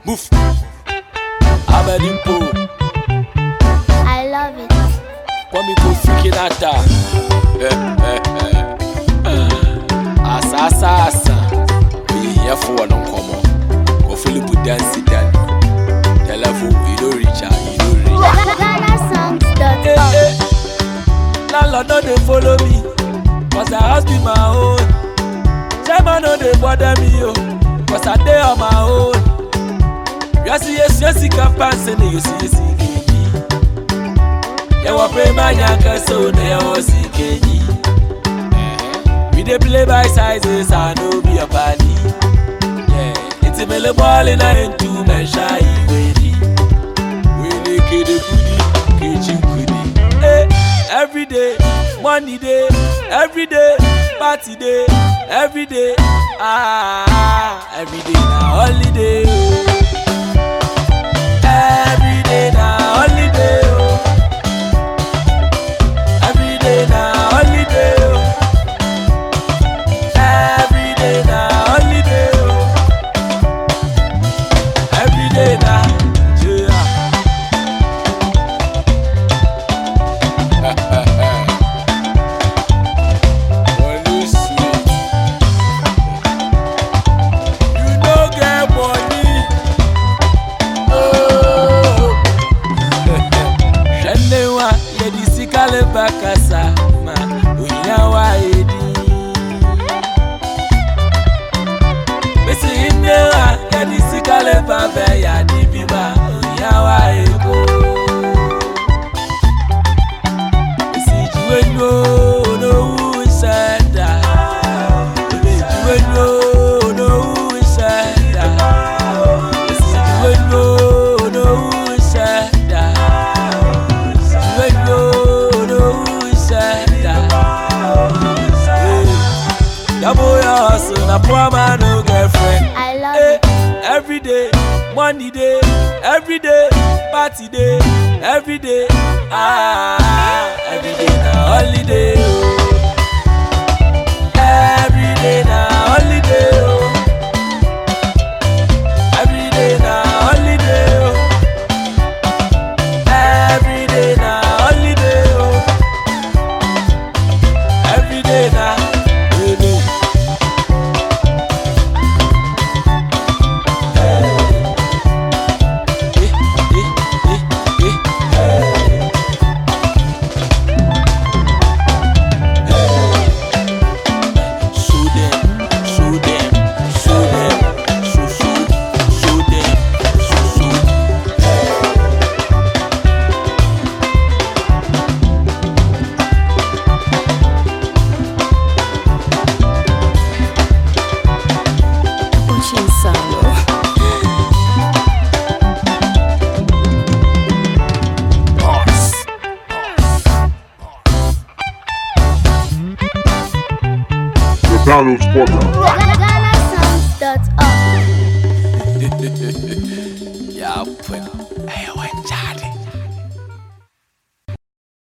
Boof. Abedimpo. I love it. Kwame Kofi Kinata. Asa asa asa. Oyiyefo wɔ no nkɔmmɔ. Kɔfilipu dansi dan. Telephone you no reach am, you no reach. Eh, GhanaSongs.org. eh. Landlord no dey follow me. Cause I house be my own. Chairman no dey bother me o. Cause I dey on my own. Yasi yesi yesi kampan sene yosi yesi keji. Yɛwɔ pema nyanka so na yɛwɔ si keji. We dey play by sizes, I no be a party. Yeah, it's a mele ball in a into men shy ready. We dey kede kudi, keji kudi. Hey, every day, money day, every day, party day, every day. Ah, every day na holiday. Oh. Every day na holiday. Oh. Every day na holiday. Oh. Every day na holiday. Oh. Every day na yeah. Money sweet. You no get money. Oh. Hwɛne wa yɛde sika leba kasa ma ohia wa edi. Bisi ine wa yɛde sika leba bɛ yadi bi ma ohia wa ego. Bisi jiwe nyo n'owu nsɛda. Bisi jiwe nyo n'owu nsɛda. Bisi jiwe nyo n'owu nsɛda. Double your hustle, na poor man no girlfriend. I love Hey, it. every day, money day, every day, party day, every day, ah, every day na holiday. Oh. Every day na holiday. Oh. Every day na holiday. Oh. Every day na holiday. Oh. Every day na holiday. Eh, eh, eh, eh. Show them, show them, show them, show, show, show them, show, show. Uchi Salo. Boss. The Downloads Podcast. GhanaSongs.org.